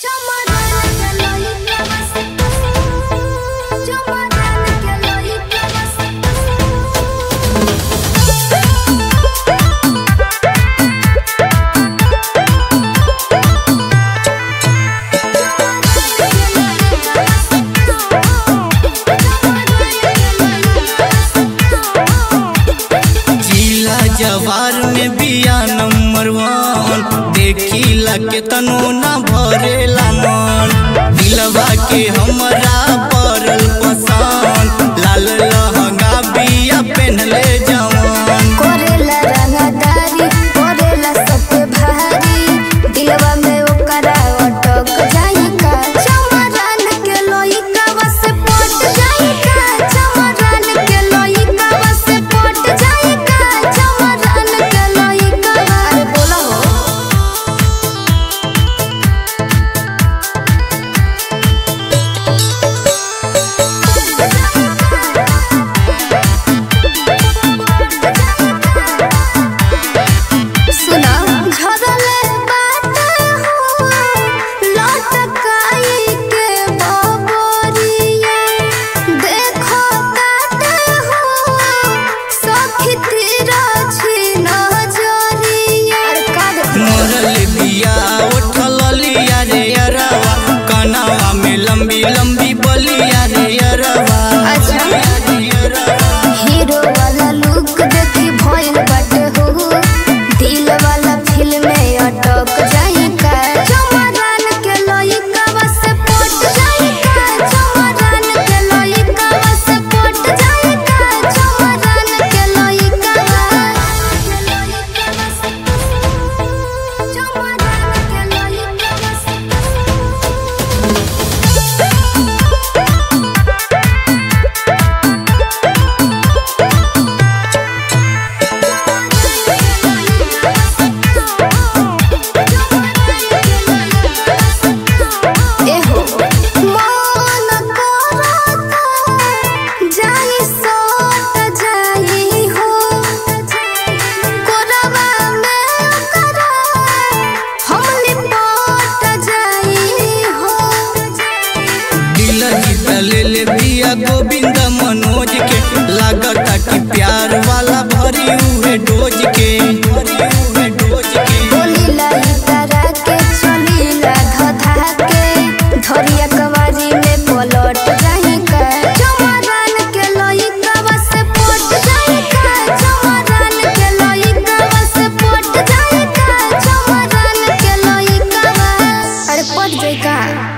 जिला जवार में बिया नंबर वन देखिला के तनो ना भरेला मन दिलवा के हमरा पड़ल पसंद लाल लहंगा बिया पहनले जवान कोरेला रंगदारी कोरेला सबके भारी दिलवा में ओकरा अटक जाई का चमरान के लोइका से पट जाई का चमरान के लोइका से पट जाई का चमरान के लोइका अरे बोला हो सुना झरले बात हो लटकाई के बबरिया देखो काट हो सखी तेरा छी नजरिया अरे का देखो मरल बिया उठल लिया रे अरवा कनावा में लंबी लंबी बलिया रे अरवा अच्छा। रे अरवा। हीरो वाला लुक देखी भइल बाटे हो दिल वाला फिल्म में अटक जाई का चमरान के लइका से पट जाई का चमरान के लइका से पट जाई का चमरान के लइका चमरान के लइका एहो मन करता जाई सोत जाई हो कोरवा में करा हम लिपट जाई हो दिल जीत ले ले बिया गोविंद मनोज के लागता कि प्यार वाला भरी हुए डोज के भरी हुए डोज के बोली लाई तारा के चली ला धधा के धरिया कवारी में पलट जाई का चमरान के लइका से पट जाई का चमरान के लइका से पट जाई का चमरान के लइका अरे पट जाई का